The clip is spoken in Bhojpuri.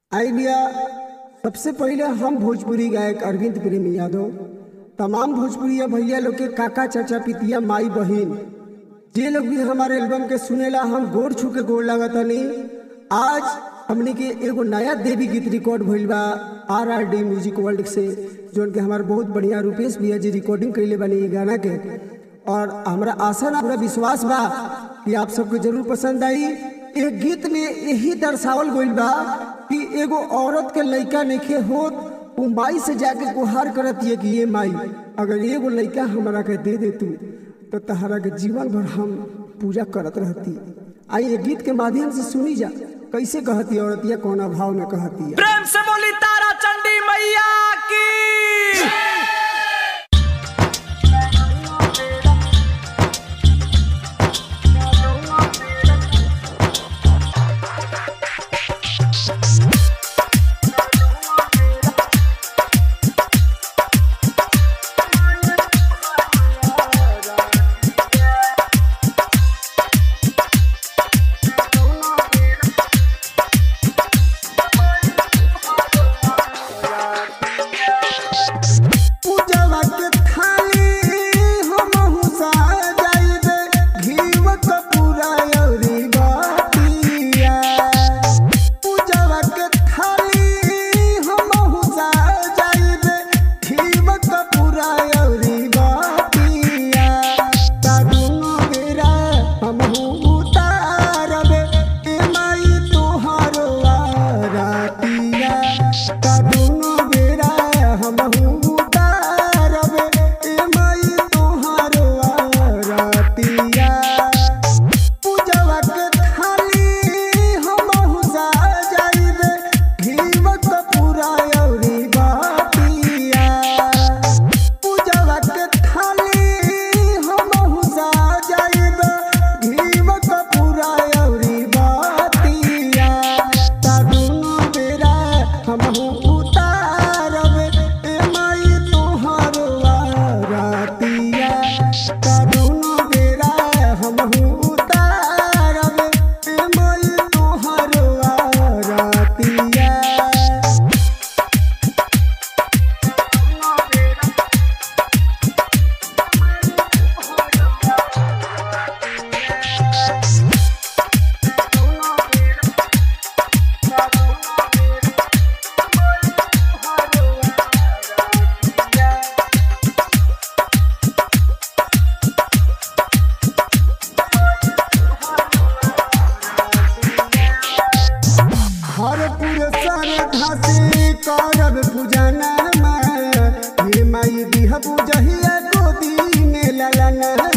आई भैया सबसे पहले हम भोजपुरी गायक अरविंद प्रेमी यादव तमाम भोजपुरिया भैया लोग के काका चाचा पितिया माई बहिन जे लोग भी हमारे एल्बम के सुनेला हम गोर छू के गोर लागतनी आज हमने के एगो नया देवी गीत रिकॉर्ड भइल बा R R D music world से जोन के हमारे बहुत बढ़िया रूपेश भैया जी रिकॉर्डिंग कैले बानी ये गाना के और हमरा आशा ना पूरा विश्वास बा कि आप सबको जरूर पसंद आई एक गीत में यही दर्शावल गइल बा कि एगो औरत के लइका नइखे होत उ माई से जाके गुहार करत है कि ये माई अगर एगो लइका हमरा के दे दे तू तो तहरा के जीवन भर हम पूजा करत रहती आई ये गीत के माध्यम से सुनी जा कैसे कहती औरतिया कौन भाव में कहती है प्रेम से बोली तारा चंडी मैया की पूजवा के थाली हमहु सजाइबे घीव कपूरा अउरी बातिया पूजवा के थाली हमहु सजाइबे घीव कपूरा अउरी बातिया तारुनो बेरा हमहु उतारबे ए माई तोहारो आरतिया तारुनो बेरा हमहु उतारबे ए माई तोहारो आरतिया पूजवा के थाली हमहु सजाइबे घीव कपूरा अउरी बातिया पूजवा के थाली हमहु सजाइबे घीव कपूरा अउरी बातिया तारुनो बेरा हमहु उतारबे ए माई तोहारो आरतिया तारुनो बेरा हमहु उतारबे ए माई तोहारो आरतिया हर पुरस्कार धासे करब पूजना ये माई दिह बुझहिया गोदी में ललना